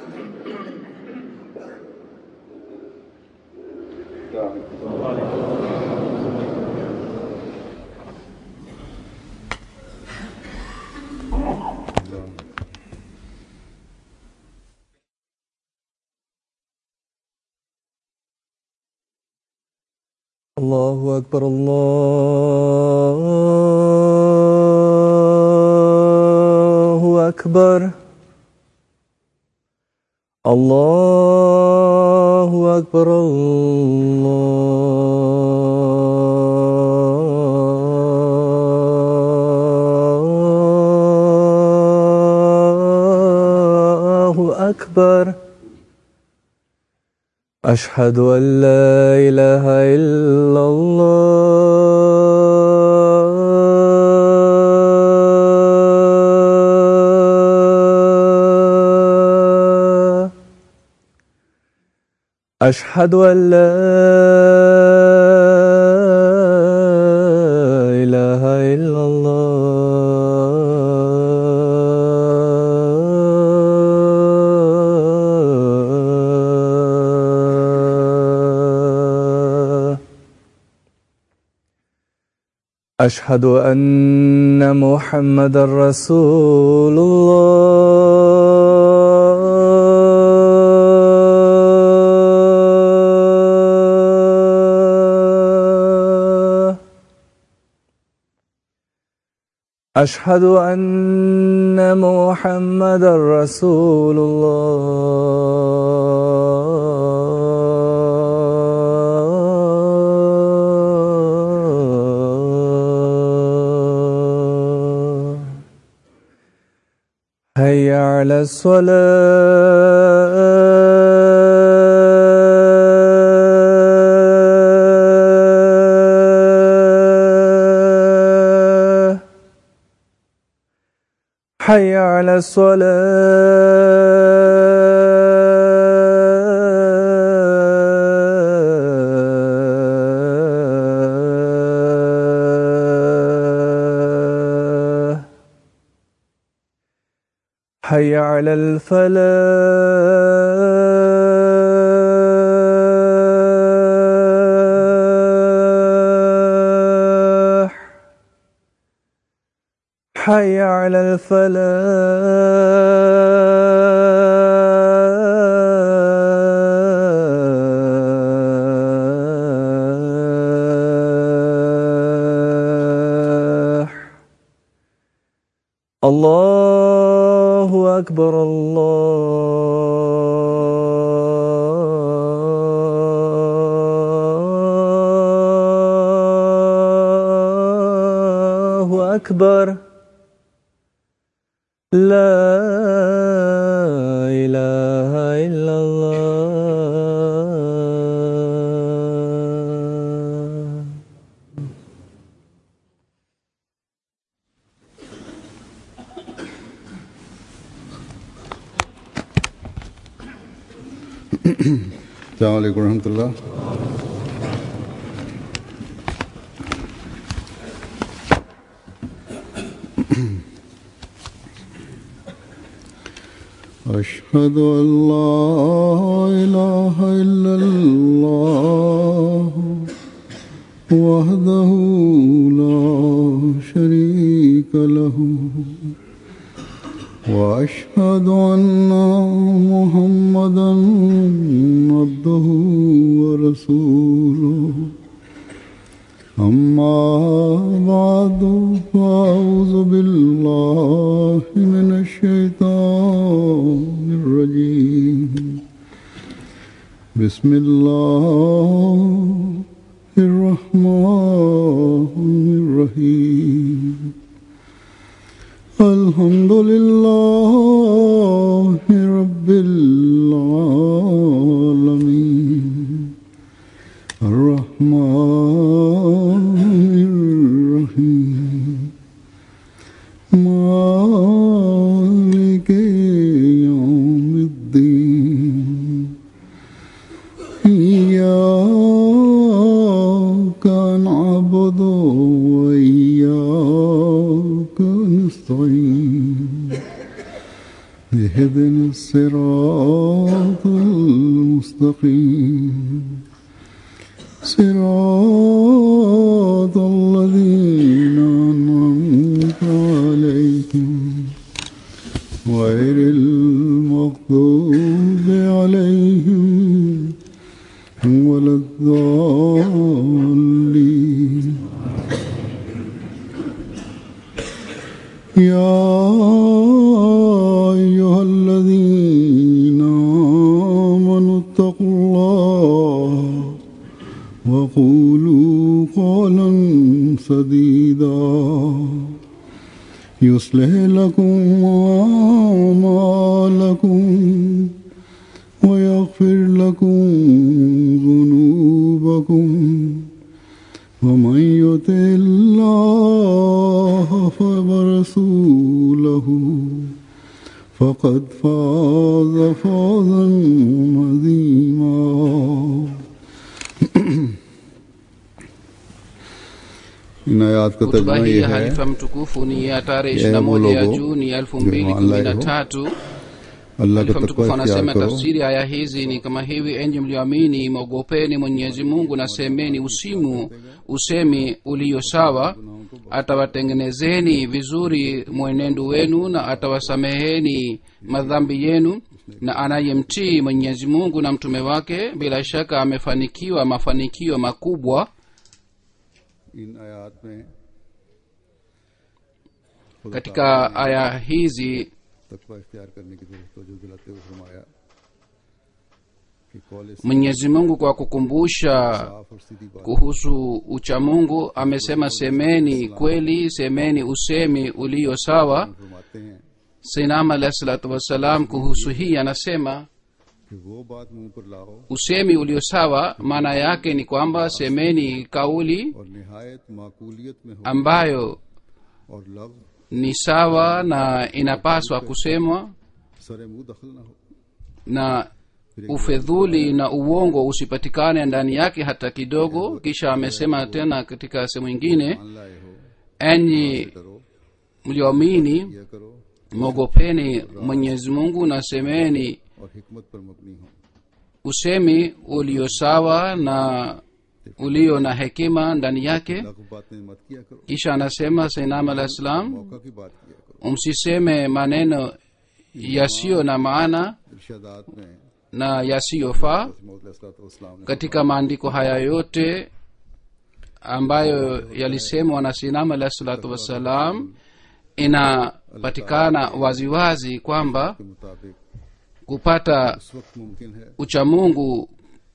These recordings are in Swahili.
الله أكبر الله أكبر الله أكبر الله أكبر أشهد أن لا إله إلا الله أشهد أن لا إله إلا الله أشهد أن محمد رسول الله أشهد أن محمد رسول الله هيا على الصلاة حي على الصلاة حي على الفلاح حي على الفلاح الله أكبر الله أكبر لا إله إلا الله السلام عليكم ورحمة الله أشهد أن لا إله إلا الله وحده لا شريك له وأشهد أن محمدا عبده ورسوله أما بعد فأعوذ بالله من الشيطان الرجيم بسم الله الرحمن الرحيم الحمد لله رب العالمين الرحمن الرحيم مالك يوم الدين إياك نعبد وإياك نستعين اهدنا الصراط الصراط المستقيم صراط الذين أنعمت عليهم غير المغضوب عليهم ولا الضالين يا أيها الذين آمنوا اتقوا الله وقولوا قولا سديدا يصلح لكم أعمالكم ويغفر لكم ذنوبكم ومن يطع الله ورسوله فقد فاز فوزا عظيما इन आयात का hutuba तर्जुमा hii ये ya है halifa mtukufu ni ya tarehe Ya 21 ya logo, juni जो 2013 अल्लाह का halifa तकवा mtukufu इख्तियार anasema करो tafsiri ya aya hizi ni kama hivi enyi mlioamini mwogopeni mwenyezi mungu na semeni usimu usemi ulio sawa atawatengenezeni vizuri mwenendo wenu na atawasameheni madhambi yenu na anayemtii mwenyezi mungu na mtume wake bila shaka amefanikiwa mafanikio makubwa इन आयात में खुदा katika aya hizi तकवा इख्तियार करने की जरूरत तवज्जो दिलाते हुए फरमाया कि कौल से mwenyezi mungu kwa kukumbusha साफ और सीधी बात kuhusu uchamungu amesema semeni kweli semeni usemi ulio sawa फरमाते हैं sinam alahi salatu wassalam kuhusu hii anasema कि वो बात मुंह पर लाओ usemi ulio sawa maana yake ni kwamba semeni kauli और निहायत माकूलियत में हो ambayo और लफ्ज ni sawa na inapaswa kusemwa सरे मुंह दखल न हो na ufedhuli na uongo usipatikane ndani yake hata kidogo kisha amesema tena katika sehemu ingine मान लाए हो enyi करो mlioamini यह करो mwogopeni mwenyezi mungu na semeni और हिकमत पर मबनी हो usemi ulio sawa na ulio na hekima ndani yake लघु बातें मत किया करो kisha anasema sainam alah salam मौका की बात किया करो msiseme maneno yasiyo na maana इर्शादात में na yasiyofaa इस्लाम katika maandiko haya yote ambayo yalisemwa na sinam alah salatu wassalam inapatikana waziwazi kwamba के मुताबिक kupata उस वक्त मुमकिन है uchamungu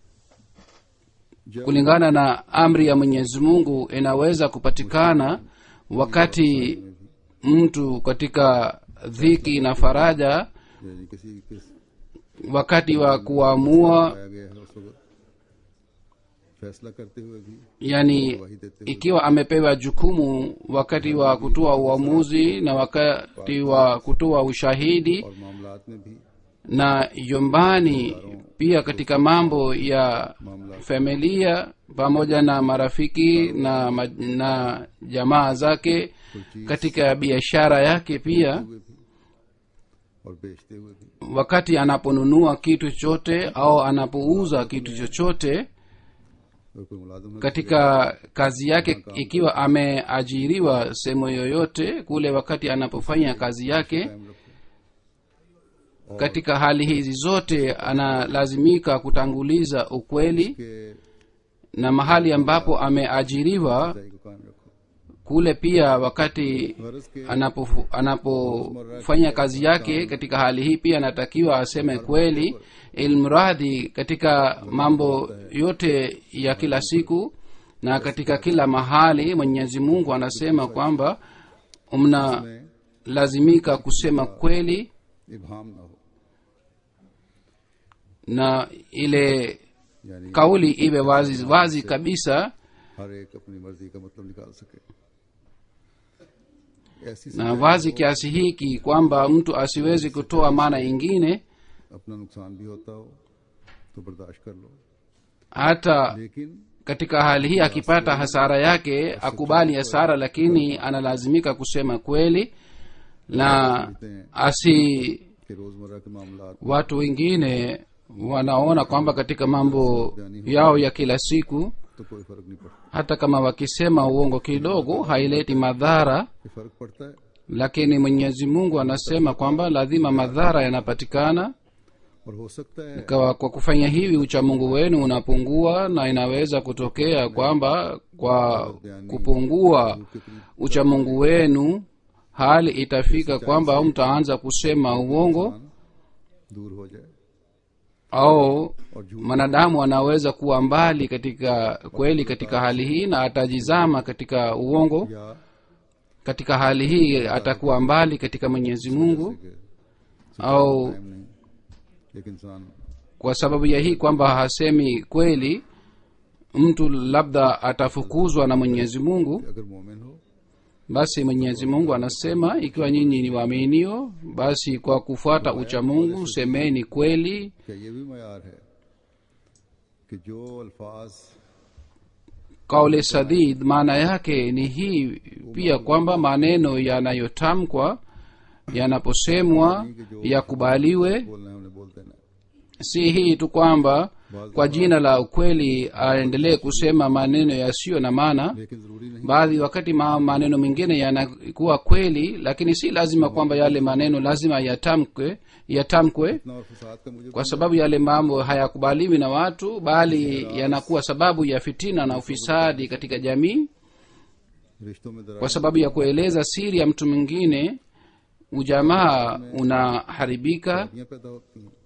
जब kulingana na amri ya mwenyezi mungu inaweza kupatikana wakati mtu katika dhiki na faraja यानी किसी किस wakati wa kuamua पाया गया है उस वक्त फैसला करते हुए भी yani गवाही देते हुए ikiwa amepewa jukumu wakati wa kutoa uamuzi na wakati wa kutoa ushahidi और मामलात में भी na yombani pia katika mambo ya familia pamoja na marafiki na, ma- na jamaa zake katika biashara yake pia हुए भी और बेचते हुए भी wakati anaponunua kitu chochote au anapouza kitu chochote और कोई मुलाजम है katika kazi yake ikiwa ameajiriwa sehemu yoyote kule wakati anapofanya kazi yake कायम रखो katika hali hizi zote analazimika kutanguliza ukweli के na mahali ambapo ameajiriwa सही को कायम रखो kule pia wakati गरज के anapofu- anapofanya kazi yake katika hali hii pia anatakiwa aseme kweli ilmradhi katika mambo yote ya kila siku na katika kila mahali mwenyezi mungu anasema kwamba mnalazimika kusema kweli इबहम न हो na ile यानी kauli iwe wazi wazi kabisa हर एक अपनी मर्जी का मतलब निकाल सके ऐसी na सजाएं wazi kiasi hiki kwamba mtu asiwezi kutoa maana ingine अपना नुकसान भी होता हो तो बर्दाश्त कर लो hata लेकिन katika hali hii akipata hasara yake akubali hasara lakini analazimika kusema kweli na कि रोजमर्रा के मामला watu wengine wanaona kwamba katika mambo yao ya kila siku तो कोई फर्क नहीं पड़ता hata kama wakisema uongo kidogo haileti madhara ये फर्क पड़ता है lakini mwenyezi mungu anasema kwamba lazima madhara yanapatikana और हो सकता है kwa, kwa kufanya hivi uchamungu wenu unapungua na inaweza kutokea kwamba kwa kupungua के करीब uchamungu wenu hali itafika kwamba mtaanza kusema uongo दूर हो जाए au और झूठ mwanadamu anaweza kuwa mbali katika kweli katika hali hii na atajizama katika uongo या katika hali hii atakuwa mbali katika mwenyezi mungu के au time नहीं एक इंसान kwa sababu ya hii kwamba hasemi kweli mtu labda atafukuzwa na mwenyezi mungu अगर मोमिन हो basi mwenyezi mungu anasema ikiwa nyinyi ni waaminio basi kwa kufuata ucha mungu semeni kweli क्या ये भी मैार है कि जो अल्फाज kauli sadid maana yake ni hii pia kwamba maneno yanayotamkwa yanaposemwa yakubaliwe बोलना है उन्हें बोल देना है si hii tu kwamba kwa jina la ukweli aendelee kusema maneno yasiyo na maana लेकिन जरूरी नहीं baadhi wakati ma, maneno mengine yanakuwa kweli lakini si lazima kwamba yale maneno lazima yatamkwe yatamkwe इतना और फसाद का मुझे kwa sababu yale mambo hayakubaliwi na watu bali yanakuwa sababu ya fitina na ufisadi katika jamii रिश्तों में दरार kwa sababu ya kueleza siri ya mtu mwingine ujamaa unaharibika ये पैदा होती हैं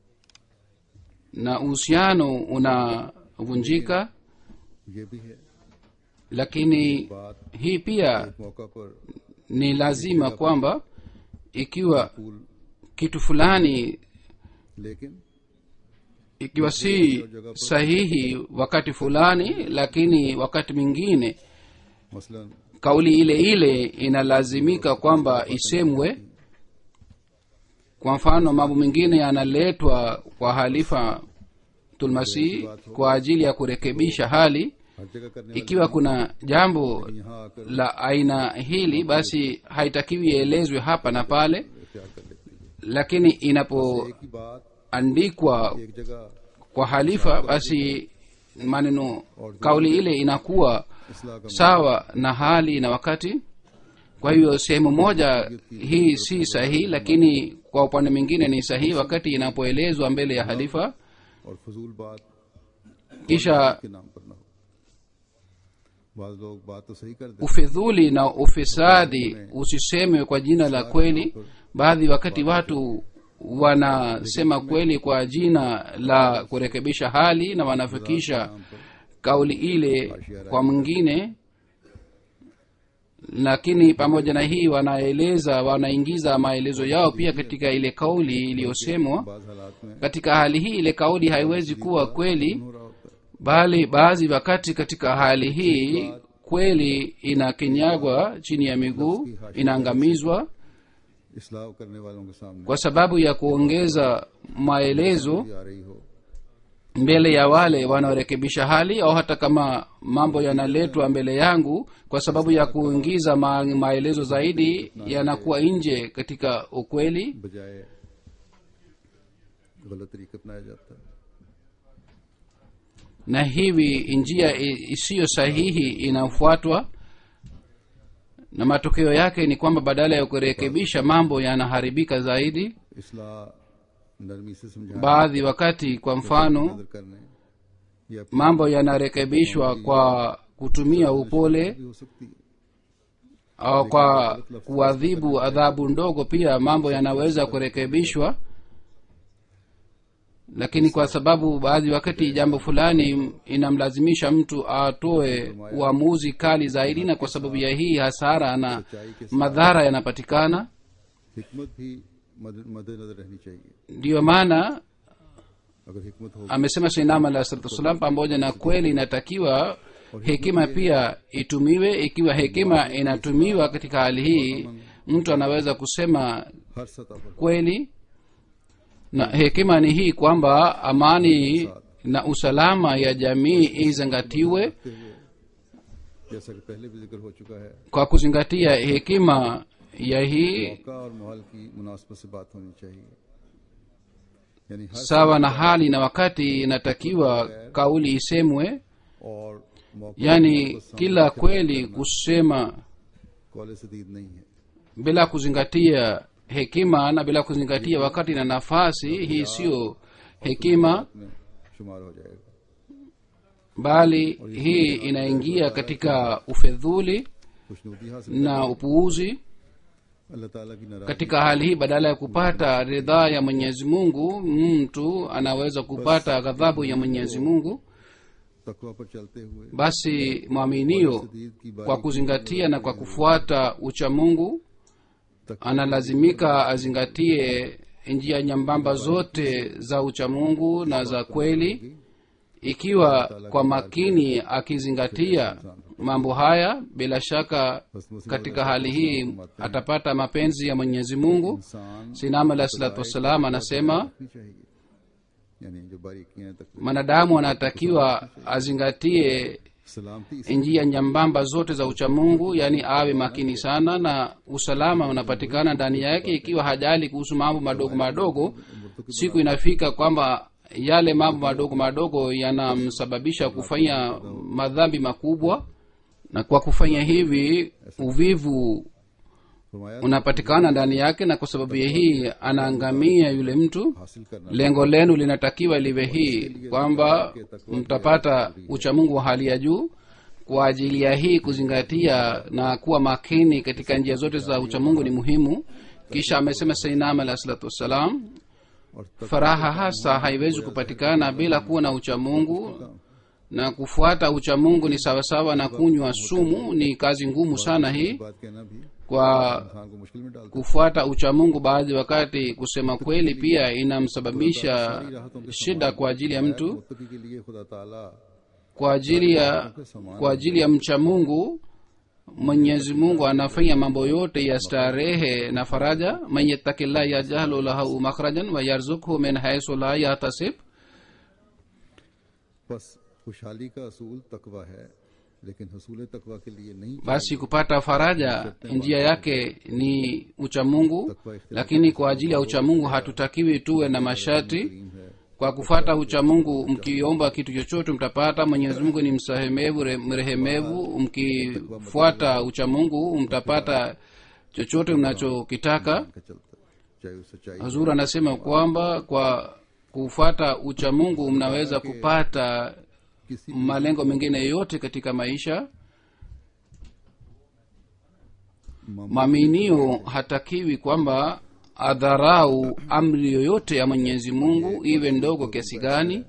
na uhusiano unavunjika ये भी है lakini बात hii pia एक मौका पर ni lazima kwamba ikiwa फूल kitu fulani लेकिन ikiwa si sahihi wakati fulani lakini wakati mwingine मसलन kauli ile ile inalazimika kwamba isemwe kwa mfano mambo mengine yanaletwa kwa halifa tulmasih kwa ajili ya kurekebisha hali हर जगह करने ikiwa kuna jambo वाले यहाँ आकर la aina hili basi haitakiwi ielezwe hapa na pale इख्तियार कर लेते हैं lakini inapoandikwa एक ही बात एक जगह kwa halifa basi maneno kauli ile inakuwa इसलाह का sawa na hali na wakati kwa hivyo sehemu moja hii si sahihi lakini kwa upande mwingine ni sahihi wakati inapoelezwa mbele ya halifa और फजूल बात kisha के नाम पर ना हो बाज लोग बात तो सही कर देते ufidhuli na ufisadi usisemwe kwa jina la kweli baadhi wakati watu wanasema kweli kwa jina la kurekebisha hali na wanafikisha kauli ile kwa mwingine lakini pamoja na hii wanaeleza wanaingiza maelezo yao pia katika ile kauli iliyosemwa बाज हालात में katika hali hii ile kauli haiwezi kuwa kweli हो रहा होता है bali baadhi wakati katika hali hii kweli inakinyagwa chini ya miguu inaangamizwa इसलाह करने वालों के सामने kwa sababu ya kuongeza maelezo आ रही हो mbele ya wale wanaorekebisha hali au hata kama mambo yanaletwa mbele yangu kwa sababu ya kuingiza ma, maelezo zaidi yanakuwa nje katika ukweli बजाय गलत तरीका अपनाया जाता है na hivi njia i- isiyo sahihi inafuatwa na matokeo yake ni kwamba badala ya kurekebisha mambo yanaharibika zaidi इसलाह नरमी से समझाने baadhi wakati kwa mfano नजर करने या mambo yanarekebishwa kwa kutumia upole भी हो सकती है au kwa kuadhibu adhabu ndogo pia mambo yanaweza kurekebishwa lakini kwa sababu baadhi wakati jambo fulani inamlazimisha mtu atoe uamuzi kali zaidi na kwa sababu ya hii hasara na madhara yanapatikana हिकमत भी मद- मद्देनजर रहनी चाहिए ndiyo maana अगर हिकमत हो amesema shinam alah salatu wassalam pamoja na kweli inatakiwa hekima pia itumiwe ikiwa hekima inatumiwa katika hali hii mtu anaweza kusema हर सतह पर kweli na hekima ni hii kwamba amani na usalama ya jamii izingatiwe रखते हुए जैसा कि पहले भी जिक्र हो चुका है kwa kuzingatia hekima ya hii मौका और माहौल की मुनासबत से बात होनी चाहिए यानी हर sawa na hali na wakati inatakiwa kauli isemwe और मौका yani kila kweli kusema college सदीद नहीं है bila kuzingatia hekima na bila kuzingatia wakati na nafasi hii siyo hekima में शुमार हो जाएगा bali hii inaingia katika ufedhuli खुशनुदी हासिल na upuuzi अल्लाह ताला की नाराजगी katika hali hii badala ya kupata ridhaa ya mwenyezi mungu mtu anaweza kupata ghadhabu ya mwenyezi mungu तकवा पर चलते हुए basi mwaminio सदीद की kwa बारी kuzingatia na kwa kufuata ucha mungu analazimika azingatie njia nyambamba zote za uchamungu na za kweli ikiwa kwa makini akizingatia mambo haya bila shaka katika hali hii atapata mapenzi ya mwenyezi mungu इंसान sinam alah salatu wassalam anasema रखनी चाहिए यानी जो बारीकियां हैं तकवा mwanadamu anatakiwa azingatie सलामती इस njia nyambamba zote za uchamungu yaani awe makini sana na usalama unapatikana ndani yake ikiwa hajali kuhusu mambo madogo madogo siku inafika kwamba yale mambo madogo madogo yanamsababisha kufanya madhambi makubwa na kwa kufanya hivi uvivu फरमाया unapatikana ndani yake na kwa sababu ya hii anaangamia yule mtu हासिल करना lengo lenu linatakiwa liwe hii kwamba mtapata uchamungu wa hali ya juu kwa ajili ya hii kuzingatia na kuwa makini katika njia zote za uchamungu ni muhimu kisha amesema sainam alah salatu wassalam और तक faraha hasa haiwezi kupatikana bila kuwa na uchamungu na kufuata uchamungu ni sawasawa na kunywa sumu ni kazi ngumu sana hii बात कहना भी kwa इंसान को मुश्किल में डालता kufuata uchamungu baadhi wakati kusema kweli pia inamsababisha shida kwa ajili ya है mtu मुत्तकी के लिए खुदा ताला kwa ajili ya kwa ajili ya mcha mungu mwenyezi mungu anafanya mambo yote ya starehe na faraja man yattakillah yajhalu lahu makhrajan wa yarzukhu min haisu la yahtasib बस खुशहाली का असूल तकवा है लेकिन हसूल तकवा के लिए नहीं basi kupata faraja njia yake ni uchamungu lakini kwa ajili ya uchamungu hatutakiwi tuwe na masharti करीम है kwa kufata uchamungu mkiomba kitu chochote mtapata mwenyezi mungu ni msahemevu re- mrehemevu mkifuata uchamungu mtapata chochote mnachokitaka का चलता चाहे वो सच्चाई hazur anasema kwamba kwa kufuata uchamungu mnaweza kupata किसी malengo mengine yote katika maisha maaminio hatakiwi kwamba adharau amri yoyote ya mwenyezi mungu iwe ndogo kiasi gani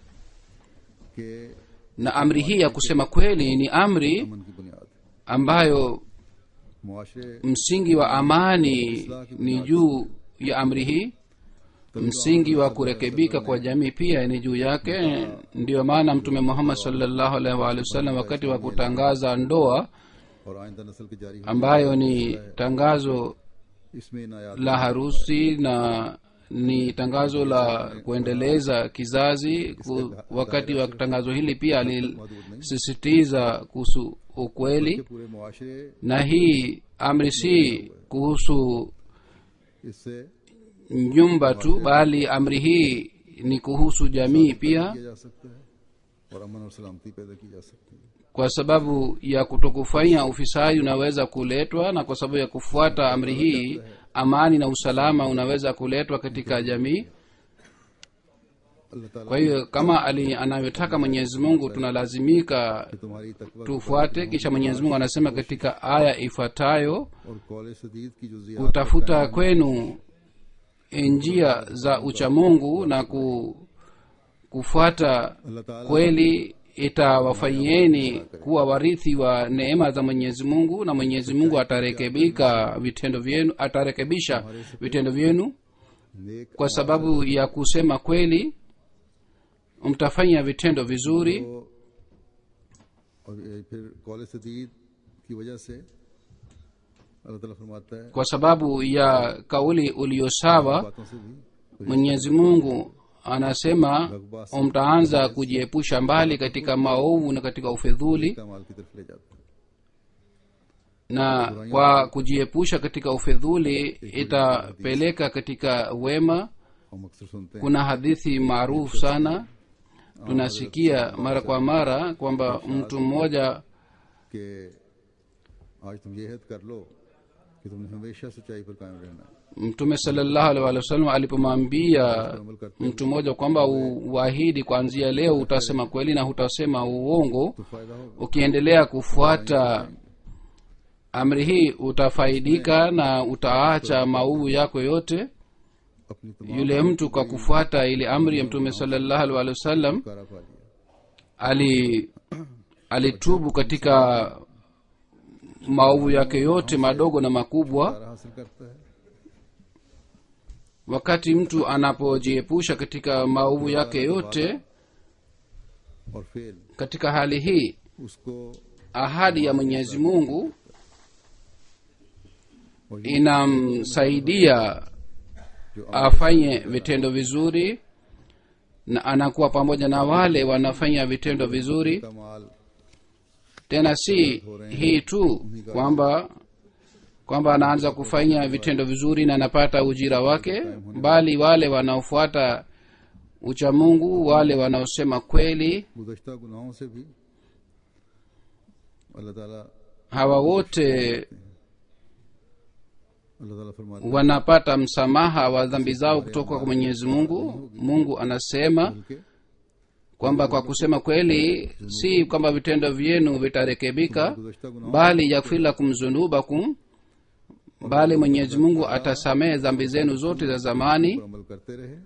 के na amri hii ya kusema kweli ni amri अमन की बुनियाद ambayo मुआशरे msingi wa amani ni juu ya amri hii msingi wa kurekebika kwa jamii pia ni juu yake ndiyo maana mtume muhammad salllahu alaihi waalihi wasallam wakati wa kutangaza ndoa और आइंदा नस्ल की जारी होने ambayo ni tangazo इसमें इनायात la harusi na ni tangazo la kuendeleza kizazi ku, wakati wa tangazo hili pia alisisitiza kuhusu ukweli पूरे मुआशरे na hii amri si kuhusu इससे nyumba tu bali amri hii ni kuhusu jamii pia किया जा सकता है और अमन और सलामती पैदा की जा सकती है kwa sababu ya kutokufanya ufisadi unaweza kuletwa na kwa sababu ya kufuata amri hii amani na usalama unaweza kuletwa katika jamii अल्लाह ताला kwa hiyo kama ali anavyotaka mwenyezi mungu tunalazimika कि तुम्हारी तकवा tufuate kisha mwenyezi mungu anasema katika aya ifuatayo और कौल सदीद की जो Ziyad kutafuta kwenu njia za uchamungu na ku, kufuata अल्लाह ताला kweli itawafanyieni kuwa warithi wa neema za mwenyezi mungu na mwenyezi mungu atarekebika vitendo vyenu atarekebisha vitendo vyenu नेक kwa sababu ya kusema kweli mtafanya vitendo vizuri को और ये फिर कौल सदीद की वजह से अल्लाह ताला फरमाता है kwa sababu ya kauli uliosawa बातों से भी mwenyezi mungu anasema mtaanza kujiepusha mbali katika maovu na katika ufedhuli कमाल की तरफ ले जाता है na kwa kujiepusha katika ufidhuli itapeleka katika wema हम अक्सर सुनते हैं kuna hadithi maarufu sana tunasikia mara kwa mara kwamba mtu mmoja कि आज तुम ये हद कर लो कि तुमने हमेशा सच्चाई पर कायम रहना है mtume salallahu alaihi wa sallam alipomwambia अमल करते mtu mmoja kwamba u- uahidi kuanzia leo utasema kweli na hutasema uongo तो फायदा होगा ukiendelea kufuata amri hii utafaidika na utaacha maovu yako yote अपनी तमाम yule mtu kwa kufuata ile amri ya mtume salallahu alaihi wa sallam कारा पा लिया ali alitubu katika maovu yake yote madogo na makubwa कारा हासिल करता है wakati mtu anapojiepusha katika maovu yake yote और फेल katika hali hii उसको ahadi ya mwenyezi mungu और ये inamsaidia जो afanye vitendo vizuri na anakuwa pamoja na wale wanafanya vitendo vizuri कमाल tena si hii tu kwamba kwamba anaanza kufanya vitendo vizuri na anapata ujira wake bali wale wanaofuata uchamungu wale wanaosema kweli गुजश्ता गुनाहों से भी अल्लाह ताला hawa wote अल्लाह ताला फरमाते wanapata msamaha wa dhambi zao kutoka kwa mwenyezi mungu mungu anasema हैं कि kwamba kwa kusema kweli si kwamba vitendo vyenu vitarekebika गुजश्ता गुनाहों bali yakfir lakum zunubakum bali mwenyezi mungu atasamehe dhambi zenu zote za zamani पर अमल करते रहे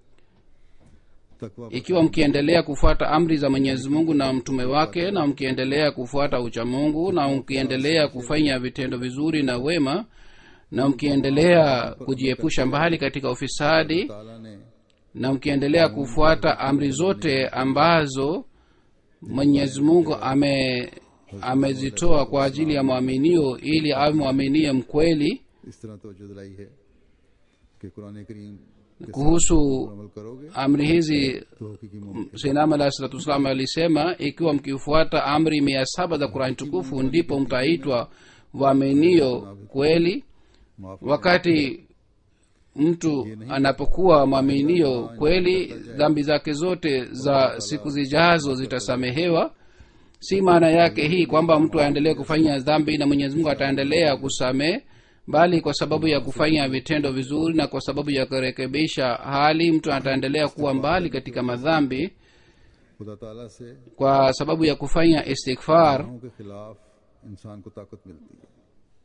तकवा ikiwa mkiendelea kufuata amri za mwenyezi mungu na mtume wake na mkiendelea kufuata uchamungu na mkiendelea kufanya vitendo vizuri na wema na mkiendelea kujiepusha mbali katika ufisadi ताला ने na mkiendelea kufuata amri zote ambazo mwenyezi mungu ame amezitoa kwa ajili ya mwaminio ili awe mwaminio mkweli इस तरह तवज्जो दिलाई है कि कुरान करीम के kuhusu साथ अमल करोगे amri hizi तो हकीकी मोमिन sinam alahi salatu wassalam alisema ikiwa mkifuata amri mia saba za kurani tukufu ndipo mtaitwa waaminio kweli माफ wakati mtu anapokuwa mwaminio kweli dhambi zake zote za siku zijazo zitasamehewa si maana yake hii kwamba mtu aendelee kufanya dhambi na mwenyezi mungu ataendelea kusamehe bali kwa sababu ya kufanya vitendo vizuri na kwa sababu ya kurekebisha hali mtu ataendelea kuwa mbali katika madhambi खुदा ताला से kwa sababu ya kufanya istighfar गुनाहों के खिलाफ इंसान को ताकत मिलती है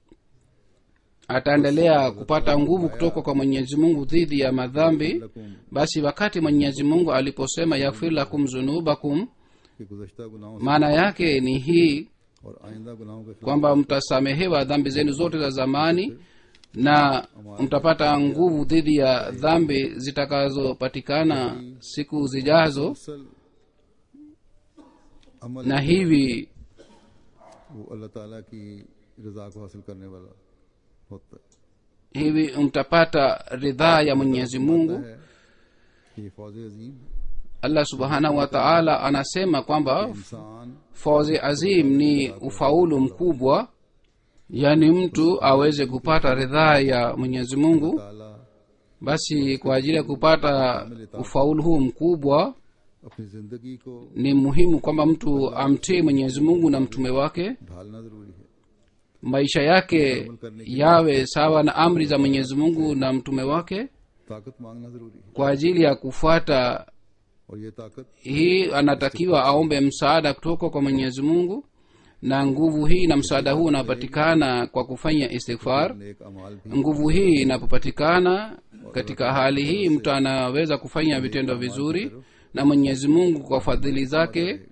ataendelea kupata nguvu kutoka kwa mwenyezi mungu dhidi ya madhambi लकुम basi wakati mwenyezi mungu aliposema yakfir lakum zunubakum कि गुजश्ता गुनाहों से maana yake ni hii और आइंदा गुनाहों के खिलाफ kwamba mtasamehewa dhambi zenu zote za zamani na mtapata nguvu dhidi ya dhambi zitakazopatikana siku zijazo असल अमल na hivi वो अल्लाह ताला की रजा को हासिल करने वाला होता है hivi mtapata ridhaa ya mwenyezi mungu है कि ये फौज अजीम allah subhanahu wa taala anasema kwamba इंसान fauzi azim ni ufaulu mkubwa yaani mtu aweze kupata ridhaa ya mwenyezi mungu ताला basi kwa ajili ya kupata ufaulu huu mkubwa अपनी जिंदगी को ni muhimu kwamba mtu amtii mwenyezi mungu na mtume wake ढालना जरूरी है maisha yake yawe sawa na amri za mwenyezi mungu na mtume wake ताकत मांगना जरूरी है kwa ajili ya kufuata और ये ताकत hii anatakiwa aombe msaada kutoka kwa mwenyezi mungu na nguvu hii na msaada huu unapatikana kwa kufanya istighfar नेक अमाल भी nguvu hii inapopatikana katika hali hii mtu anaweza kufanya vitendo vizuri na mwenyezi mungu kwa fadhili zake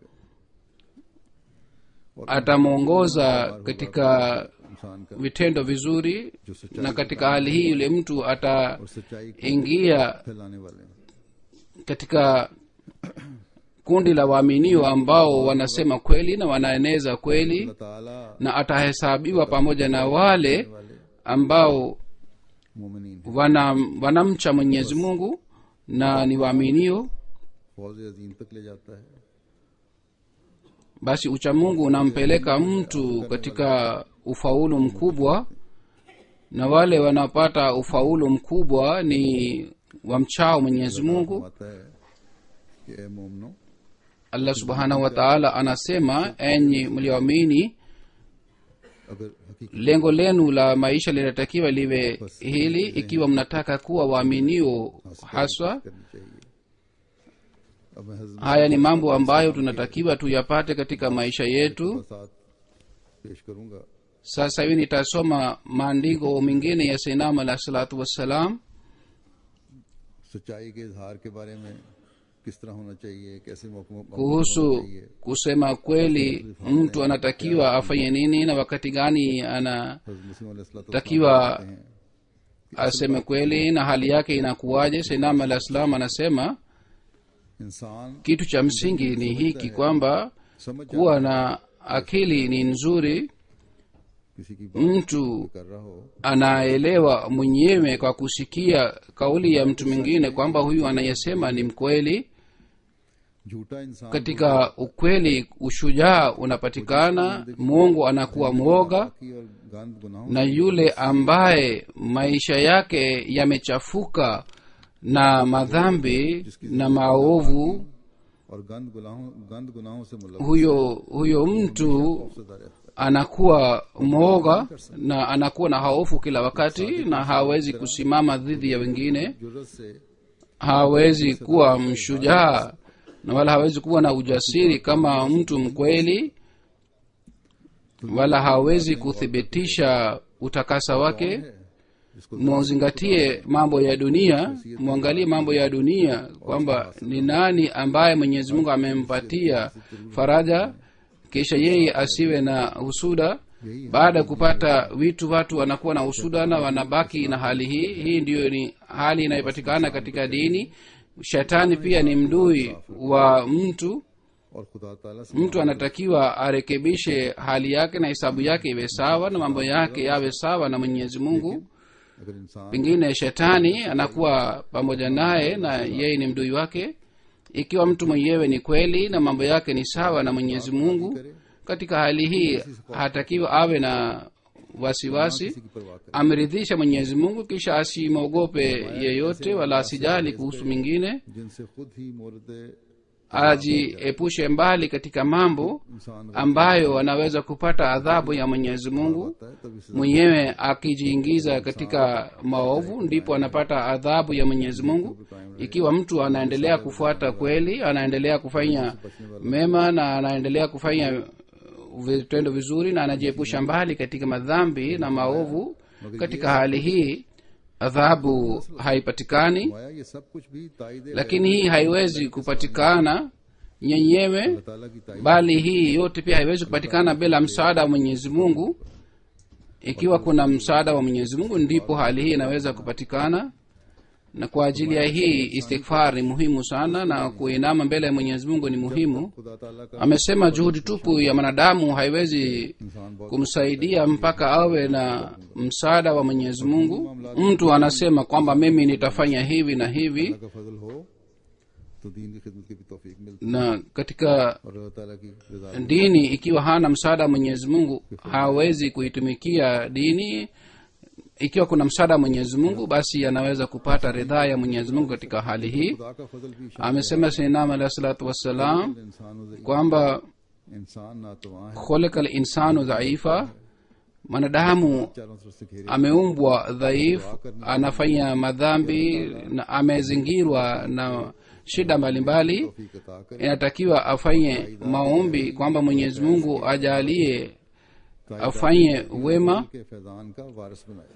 atamwongoza katika इंसान का vitendo vizuri जो सच्चाई na katika hali hii yule mtu और ataingia सच्चाई को फैलाने वाले हैं katika kundi la waaminio ambao wanasema kweli na wanaeneza kweli अल्लाह ताला na atahesabiwa pamoja na wale वाले ambao मोमिनीन हैं wana wanamcha mwenyezi mungu na ni waaminio फौज अजीम तक ले जाता है basi uchamungu unampeleka mtu katika ufaulu mkubwa na wale wanaopata ufaulu mkubwa ni wamchao mwenyezi mungu आता है कि ए मोमनो allah subhanahu wa taala anasema enyi mlioamini अगर हकीकत lengo lenu la maisha linatakiwa liwe hili ikiwa mnataka kuwa waaminio haswa करनी चाहिए अब मैं हजरत haya ni mambo ambayo tunatakiwa tuyapate katika maisha yetu के साथ पेश करूंगा sasa hivi nitasoma maandiko mengine ya sainam alah salatu wassalam सच्चाई के इजहार के बारे में किस तरह होना चाहिए कैसे मौकों मौकों पर होना kuhusu चाहिए kusema kweli mtu anatakiwa afanye nini na wakati gani ana हजरत मुस्लिम अलैहिस्सलातु takiwa वस्सलाम कहते हैं, aseme kweli na hali yake inakuwaje sainam alah salam anasema इंसान kitu cha msingi ni hiki kwamba समझ kuwa na akili ni nzuri किसी की बात mtu कर रहा हो anaelewa mwenyewe kwa kusikia kauli ya mtu mwingine kwamba huyu anayesema ni mkweli झूठा इंसान katika ukweli ushujaa unapatikana mungu anakuwa mwoga की और गंद गुनाहों na yule ambaye maisha yake yamechafuka na madhambi na maovu और गंद गुनाहों गंद गुनाहों से मुलव्वस huyo huyo mtu सदा रहता है anakuwa mwoga na anakuwa na haofu kila wakati na hawezi kusimama dhidi ya wengine जुर्रत से hawezi kuwa mshujaa na wala hawezi kuwa na ujasiri kama mtu mkweli wala hawezi kuthibitisha utakasa wake जिसको muzingatie mambo ya dunia mwangalie mambo ya dunia kwamba ni nani ambaye mwenyezi mungu amempatia faraja kisha yeye asiwe na husuda baada ya kupata vitu watu wanakuwa na husuda na wanabaki na hali hii hii ndiyo ni hali inayopatikana katika dini shetani pia ni mdui wa mtu और खुदा ताला से mtu anatakiwa arekebishe hali yake na hesabu yake iwe sawa na mambo yake yawe sawa na mwenyezi mungu अगर इंसान pengine shetani anakuwa pamoja naye na yeye ni mdui wake ikiwa mtu mwenyewe ni kweli na mambo yake ni sawa na mwenyezi mungu katika hali hii hatakiwa awe na wasiwasi किसी की परवाह करे ameridhisha mwenyezi mungu kisha asimwogope yeyote wala asijali kuhusu mingine जिनसे खुद ही मोरद ajiepushe mbali katika mambo इंसान ambayo anaweza kupata adhabu ya mwenyezi mungu होता है तब इसे mwenyewe akijiingiza katika maovu ndipo anapata adhabu ya mwenyezi mungu ikiwa mtu anaendelea kufuata kweli anaendelea kufanya mema na anaendelea kufanya vitendo vizuri na anajiepusha mbali katika madhambi na maovu katika hali hii adhabu haipatikani माया ये सब कुछ भी ताइद lakini hii haiwezi kupatikana nyenyewe ताला की ताइद bali hii yote pia haiwezi kupatikana bila msaada wa mwenyezi mungu ikiwa kuna msaada wa mwenyezi mungu ndipo hali hii inaweza kupatikana na kwa ajili ya hii istighfar ni muhimu sana na kuinama mbele ya mwenyezi mungu ni muhimu खुदा ताला का amesema juhudi tupu ya mwanadamu haiwezi इंसान बहुत kumsaidia mpaka awe na msaada wa mwenyezi mungu mtu anasema kwamba mimi nitafanya hivi na hivi अल्लाह का फजल हो तो दीन की खिदमत की भी तौफीक मिलती na katika है और अल्लाह ताला की रजा dini ikiwa hana msaada wa mwenyezi mungu hawezi kuitumikia dini ikiwa kuna msaada wa mwenyezi mungu basi anaweza kupata ridhaa ya mwenyezi mungu katika hali hii खुदा का फजल भी शामिल amesema sinam alahi salatu wassalam है। इंसानों से kwamba इंसान नातवा है kholeka linsanu dhaifa mwanadamu चारों तरफ से घेरे ameumbwa dhaifu anafanya madhambi na amezingirwa na shida mbalimbali तौफीक अता करे inatakiwa afanye maombi kwamba mwenyezi mungu ajalie afanye wema के फैजान का वारिस बनाए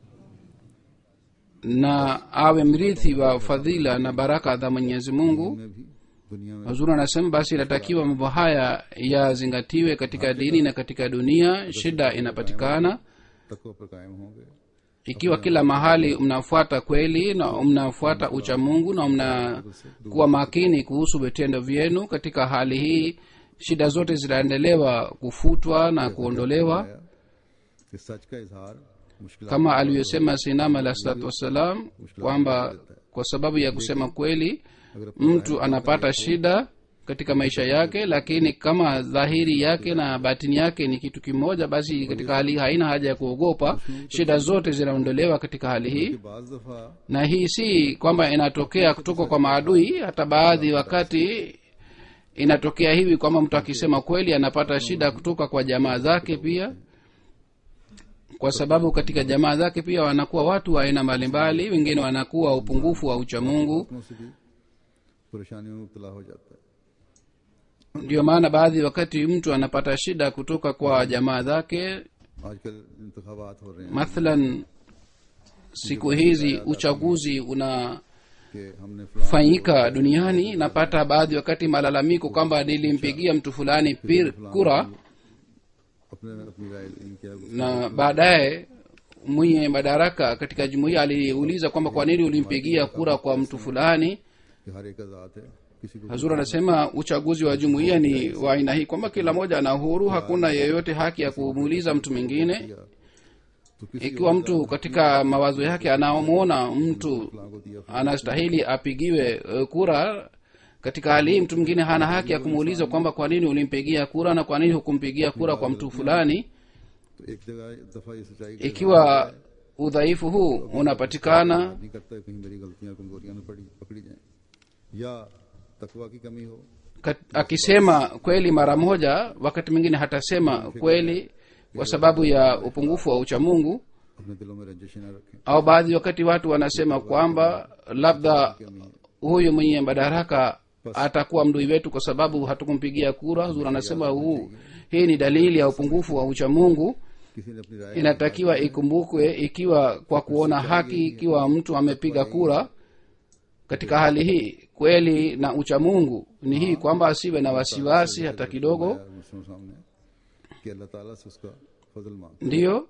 na awe mrithi wa fadhila na baraka za mwenyezi mungu में भी दुनिया में mazuri anasema basi inatakiwa mambo haya yazingatiwe katika dini na katika dunia shida inapatikana तकवा पर कायम होंगे ikiwa kila mahali mnafuata kweli na mnafuata ucha mungu na mnakuwa makini kuhusu vitendo vyenu katika hali hii shida zote zitaendelewa kufutwa na kuondolewa आया कि सच का इजहार मुश्किल kama alivyosema sinam alah salatu wassalam kwamba kwa sababu ya kusema kweli mtu anapata shida katika maisha yake lakini kama dhahiri yake na batini yake ni kitu kimoja basi katika hali hii haina haja ya kuogopa shida zote zinaondolewa katika hali hii कि बाज दफा na hii si kwamba inatokea kutoka kwa maadui hata baadhi wakati inatokea hivi kwamba mtu akisema kweli anapata shida kutoka kwa jamaa zake pia kwa sababu katika jamaa zake pia wanakuwa watu wa aina mbalimbali wengine wanakuwa upungufu wa uchamungu अपनों से भी परेशानियों में मुबतला हो जाता है ndio maana baadhi wakati mtu anapata shida kutoka kwa jamaa zake आजकल इंतखाबात हो रहे हैं mathalan siku hizi uchaguzi unafanyika कि हमने फलां duniani napata baadhi wakati malalamiko kwamba nilimpigia mtu fulani pir, kura अपने अपनी राय इनके आगे na baadaye mwenye madaraka katika jumuiya aliuliza kwamba kwa nini ulimpigia kura kwa mtu fulani कि हर एक आजाद है किसी को hazur anasema uchaguzi wa jumuiya ni wa aina hii kwamba kila mmoja ana uhuru hakuna yeyote haki ya kumuuliza mtu mwingine दिया तो किसी ikiwa mtu katika mawazo yake anamwona mtu फलां को दिया anastahili apigiwe uh, kura katika hali hii mtu mwingine hana haki ya kumuuliza kwamba kwa nini ulimpigia kura na kwa nini hukumpigia kura kwa mtu fulani तो एक जगह दफा ये सच्चाई का ikiwa udhaifu huu unapatikana नहीं करता है कहीं मेरी गलतियां कमजोरियां न पड़ी पकड़ी जाएं या तकवा की कमी हो kat- akisema kweli mara moja wakati mwingine hatasema kweli kwa sababu ya upungufu wa uchamungu अपने दिलों में रंजिशें न रखें au baadhi wakati watu wanasema kwamba labda huyu mwenye madaraka atakuwa mdui wetu kwa sababu hatukumpigia kura huzur anasema huu hii ni dalili ya upungufu wa uchamungu किसी ने अपनी राय inatakiwa ikumbukwe ikiwa kwa kuona haki ikiwa mtu amepiga kura katika hali hii kweli na uchamungu ni hii kwamba asiwe na wasiwasi hata kidogo मुस्लिम सामने कि अल्लाह ताला से उसका फजल मांग ndiyo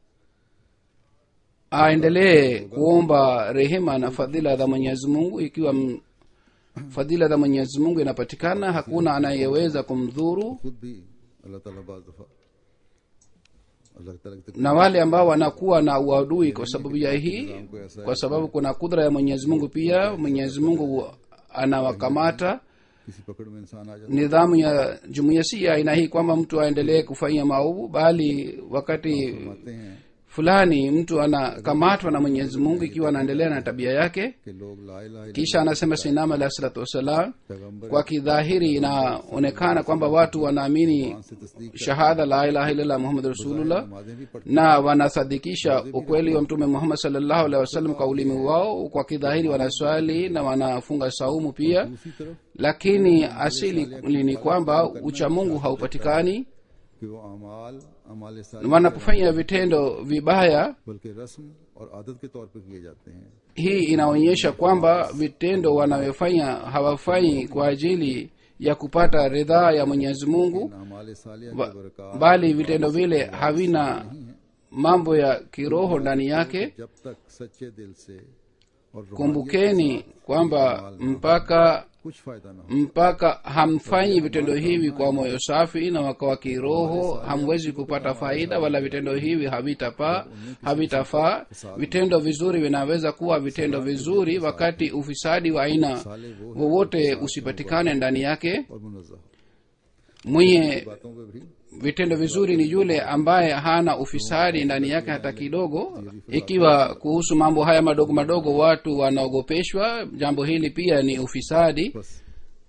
aendelee kuomba rehema na fadhila za mwenyezi mungu ikiwa m- fadhila za mwenyezi mungu inapatikana hakuna anayeweza kumdhuru खुद भी अल्लाह ताला बाज दफा अल्लाह ताला की na wale ambao wanakuwa na uadui kwa sababu ya hii kwa sababu kuna kudra ya mwenyezi mungu pia mwenyezi mungu anawakamata किसी पकड़ में इंसान आ जाता nidhamu ya jumuiya si ya aina hii kwamba mtu aendelee kufanya maovu bali wakati फरमाते हैं fulani mtu anakamatwa na mwenyezi mungu ikiwa anaendelea na tabia yake कि लोग ला इलाहा kisha anasema sinam alahi salatu wassalam पैगम्बर kwa kidhahiri inaonekana kwamba watu wanaamini से तस्दीक shahada la ilaha illallah muhammad rasulullah नमाजें भी पढ़ते na wanasadikisha ukweli wa mtume muhammad salllahu alehi wasallam kwa ulimi wao kwa kidhahiri wanaswali na wanafunga saumu pia दूसरी तरफ lakini asili ni kwamba uchamungu haupatikani कि वो अमाल अमाल साल wanapofanya vitendo vibaya बल्कि रस्म और आदत के तौर पर किए जाते हैं hii inaonyesha kwamba vitendo wanavyofanya hawafanyi kwa ajili ya kupata ridhaa ya mwenyezi mungu अमाल सालिया ba- के बरकत bali vitendo vile havina mambo ya kiroho ndani yake जब तक सच्चे दिल से और रूहानियत kumbukeni kwamba mpaka कुछ फायदा ना हो mpaka hamfanyi vitendo hivi kwa moyo safi na wakawa kiroho hamwezi kupata faida wala vitendo hivi havitapa havitafaa vitendo vizuri vinaweza kuwa vitendo vizuri wakati ufisadi wa aina साले वो wowote usipatikane ndani yake और मुनज़्ज़ह mwenye बातों पे भी vitendo vizuri ni yule ambaye hana ufisadi ndani yake hata kidogo ikiwa kuhusu mambo haya madogo madogo watu wanaogopeshwa jambo hili pia ni ufisadi बस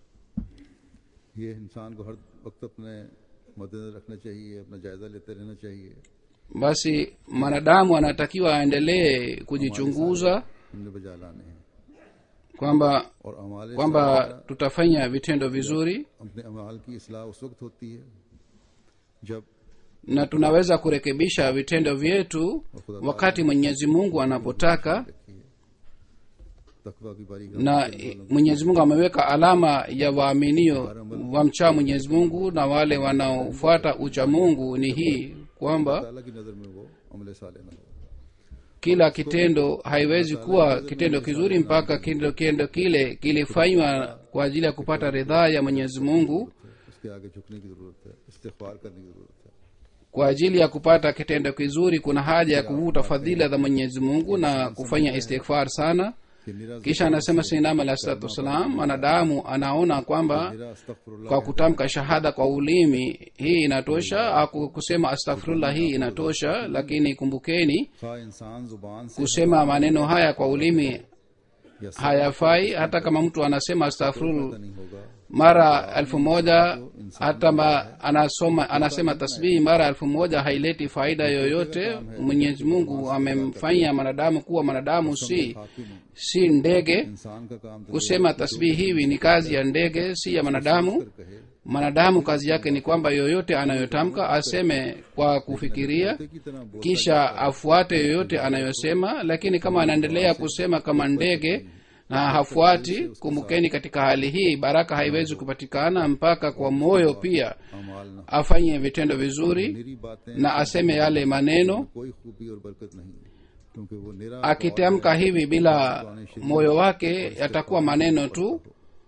ये इंसान को हर वक्त अपने मद्देनजर रखना चाहिए अपना जायजा लेते रहना चाहिए basi mwanadamu anatakiwa aendelee kujichunguza हमने बजा लाने हैं kwamba और अमाल kwamba tutafanya vitendo vizuri अपने अमाल की इसलाह उस वक्त होती है जब na tunaweza kurekebisha vitendo vyetu wakati mwenyezi mungu anapotaka रखिए तकवा की बारी na mwenyezi mungu ameweka alama ya waaminio wamchaa mwenyezi mungu na wale wanaofuata ucha mungu ni hii kwamba ताला की नजर में वो अमले साले ना हो kila kitendo haiwezi kuwa kitendo kizuri mpaka kitendo kitendo kile kilifanywa kwa ajili ya kupata ridhaa ya mwenyezi mungu उसके आगे झुकने की जरूरत है इस्तेगफार करने की जरूरत है kwa ajili ya kupata kitendo kizuri kuna haja ya kuvuta fadhila za mwenyezi mungu na kufanya istighfar sana कि निरा kisha anasema sinam alah salatu wassalam mwanadamu anaona kwamba निरा अस्तगफिरुल्लाह kwa kutamka shahada kwa ulimi hii inatosha au kusema astaghfirullah hii inatosha lakini kumbukeni खा इंसान जुबान से kusema maneno haya kwa ulimi या सब hayafai hata kama mtu anasema astaghfirullah नहीं होगा mara elfu moja hata ma, anasoma anasema tasbihi mara elfu moja haileti faida yoyote mwenyezi mungu amemfanya mwanadamu kuwa mwanadamu si खाकी में si ndege इंसान का काम तो kusema tasbihi hivi ni kazi ya ndege si ya mwanadamu कहे mwanadamu kazi yake ni kwamba yoyote anayotamka aseme kwa kufikiria की तरह बोल kisha afuate yoyote anayosema lakini kama anaendelea kusema kama ndege na hafuati kumbukeni katika hali hii baraka haiwezi kupatikana mpaka kwa moyo pia अमाल न afanye vitendo vizuri मेरी बातें na aseme yale maneno कोई खूबी और बरकत नहीं क्योंकि वो निरा akitamka hivi bila moyo wake yatakuwa maneno tu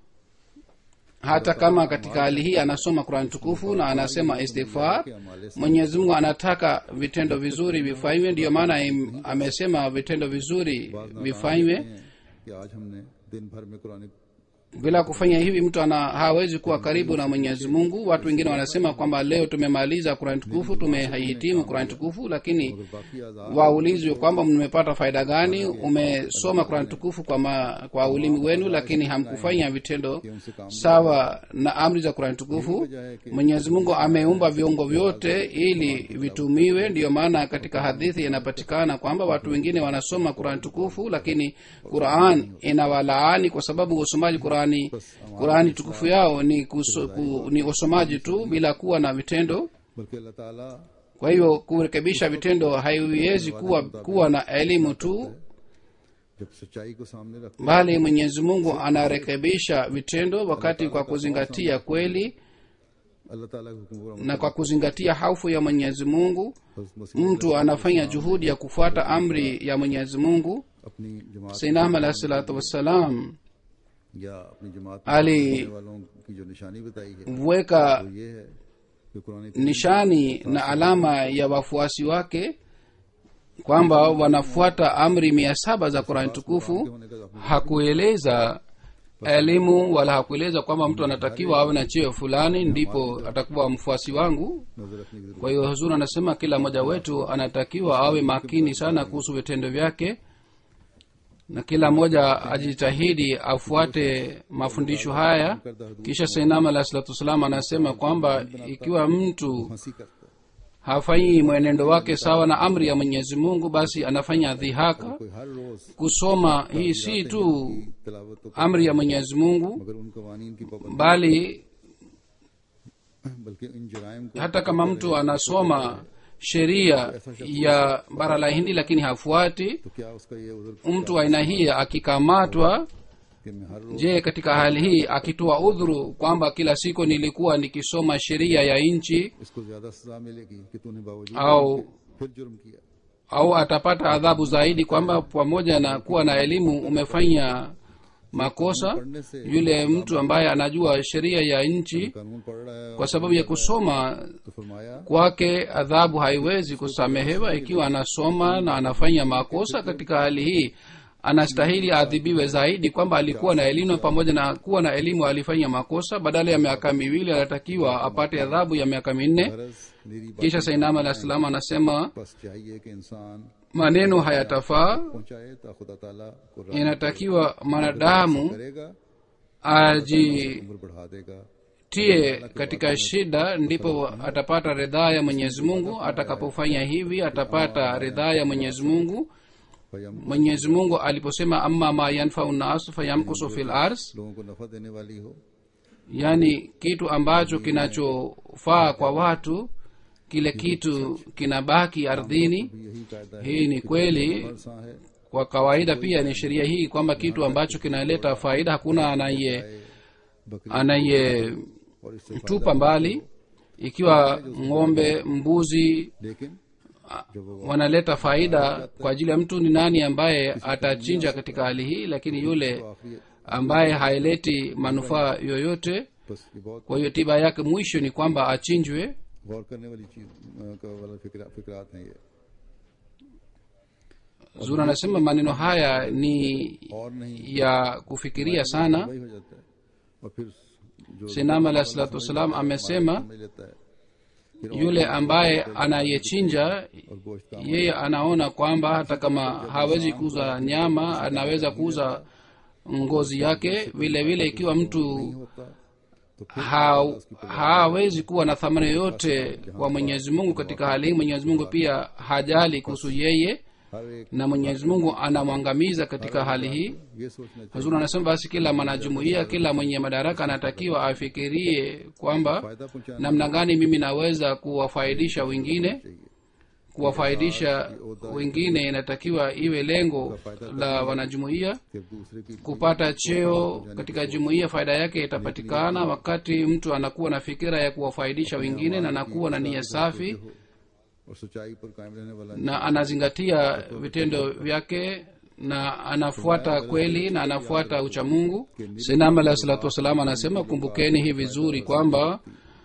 hata kama katika hali hii anasoma qurani tukufu na anasema istighfar mwenyezi mungu anataka vitendo vizuri vifanywe ndiyo maana im- amesema vitendo vizuri vifanywe हैं कि आज हमने दिन भर में Quran bila kufanya hivi mtu ana hawezi kuwa karibu na mwenyezi mungu watu wengine wanasema kwamba leo tumemaliza qurani tukufu tumehitimu qurani tukufu lakini बाकी आजाद waulizwe kwamba mmepata faida gani umesoma qurani tukufu kwa, ma, kwa ulimi wenu lakini hamkufanya vitendo sawa na amri za qurani tukufu mwenyezi mungu ameumba viungo vyote ili vitumiwe ndiyo maana katika hadithi inapatikana kwamba watu wengine wanasoma qurani tukufu lakini quran inawalaani kwa sababu usomaji qurani qurani tukufu yao ni, kuso, ku, ni usomaji tu bila kuwa na vitendo बल्कि अल्लाह ताला kwa hivyo kurekebisha vitendo haiwezi kuwa kuwa na elimu tu जब सच्चाई को सामने रख bali mwenyezi mungu anarekebisha vitendo wakati kwa kuzingatia kweli अल्लाह ताला के हुक्म पर na kwa kuzingatia haufu ya mwenyezi mungu अमल मसीह mtu anafanya juhudi ya kufuata amri ya mwenyezi mungu अपनी जमात sainam alahi salatu wassalam या अपनी जमात Ali- में रहने वालों की जो निशानी बताई है weka वो ये है कि Quran nishani na alama ya wafuasi wake kwamba wanafuata amri mia saba za qurani tukufu होने का hakueleza elimu wala hakueleza kwamba mtu anatakiwa awe na cheo fulani ndipo atakuwa mfuasi wangu नजर रखने की जरूरत kwa hiyo huzuri anasema kila mmoja wetu anatakiwa awe makini sana kuhusu vitendo vyake na kila mmoja ajitahidi afuate mafundisho haya kisha sainam alahi salatu wassalam anasema kwamba ikiwa mtu हंसी करता है hafanyi mwenendo wake sawa na amri ya mwenyezi mungu basi anafanya dhihaka कोई हर रोज kusoma hii si tu तिलावत तो amri ya mwenyezi mungu मगर उन कवानीन की पाबंदी bali बल्कि इन जराइम को hata kama mtu anasoma sheria ya bara la hindi lakini hafuati तो क्या उसका ये उधर mtu wa aina hii akikamatwa कि मैं हर रोज je katika hali hii akitoa udhuru kwamba kila siku nilikuwa nikisoma sheria ya nchi इसको ज्यादा सजा मिलेगी कि तूने बावजूद au फिर जुर्म किया au atapata adhabu zaidi kwamba pamoja na kuwa na elimu umefanya makosa yule mtu ambaye anajua sheria ya nchi कानून पढ़ रहा है kwa sababu ya kusoma तो फरमाया kwake adhabu haiwezi kusamehewa ikiwa anasoma na anafanya makosa katika hali hii anastahili aadhibiwe zaidi kwamba alikuwa na elimu pamoja na kuwa na elimu alifanya makosa badala ya miaka miwili anatakiwa apate adhabu ya miaka minne गरज मेरी बात kisha sainam alah salam anasema बस चाहिए कि इंसान maneno hayatafaa पहुंचाए तो खुदा ताला को राह inatakiwa mwanadamu करेगा ajitie उम्र बढ़ा देगा katika shida ndipo atapata ridhaa ya mwenyezi mungu atakapofanya hivi atapata ridhaa ya mwenyezi mungu फयम mwenyezi mungu aliposema amma ma yanfau nas fayamkusu fil ars लोगों को नफा देने वाली हो yaani kitu ambacho kinachofaa kwa watu kile kitu kinabaki ardhini भी यही कायदा है hii ni kweli सा है kwa kawaida pia ni sheria hii kwamba kitu ambacho kinaleta faida hakuna anaye बकरी anaye और इससे tupa mbali ikiwa ng'ombe mbuzi लेकिन wanaleta faida kwa ajili ya mtu ni nani ambaye atachinja katika hali hii lakini yule आखिरी ambaye haileti manufaa yoyote बस ये बहुत kwa hiyo tiba yake mwisho ni kwamba achinjwe गौर करने वाली चीज अ, का वाला फिक्रा फिक्रात हैं ये zura anasema maneno haya ni और नहीं ya kufikiria sana वही हो जाता है और फिर जो sinam alah salatu wassalam amesema समझ लेता है yule ambaye anayechinja और गोश्त का yeye anaona kwamba hata kama hawezi kuuza nyama anaweza kuuza ngozi yake vile vile ikiwa mtu होता तो फिर ha, hawezi kuwa na thamani yoyote kwa mwenyezi mungu katika hali hii mwenyezi mungu pia hajali kuhusu yeye हर एक na mwenyezi mungu anamwangamiza katika hali hii ये सोचना चाहिए hazuri anasema basi kila mwanajumuia kila mwenye madaraka anatakiwa afikirie kwamba फायदा पहुंचाना namna gani mimi naweza kuwafaidisha wengine चाहिए kuwafaidisha wengine inatakiwa iwe lengo la wanajumuia कि दूसरे की kupata cheo katika jumuiya faida yake itapatikana wakati mtu anakuwa na fikira ya kuwafaidisha wengine na anakuwa na nia safi और सच्चाई पर कायम रहने वाला na anazingatia vitendo vyake na anafuata kweli na anafuata uchamungu sinam alah salatu wassalam anasema kumbukeni hii vizuri kwamba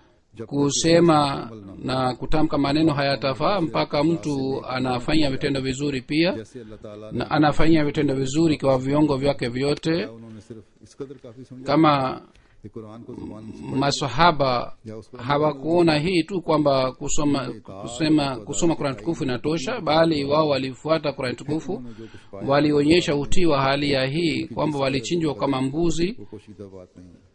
kusema na kutamka maneno hayatafaa mpaka mtu anafanya vitendo vizuri pia जैसे अल्लाह ताला na anafanya vitendo vizuri kwa viungo vyake vyote उन्होंने सिर्फ इस कदर काफी समझा kama कि कुरान को जुबान masahaba या उसको hawakuona hii tu kwamba kusoma kusema kusoma kurani tukufu inatosha bali wao walifuata kurani tukufu जो कुछ पाया walionyesha utii wa hali ya hii kwamba walichinjwa kama mbuzi वो पोशीदा बात नहीं है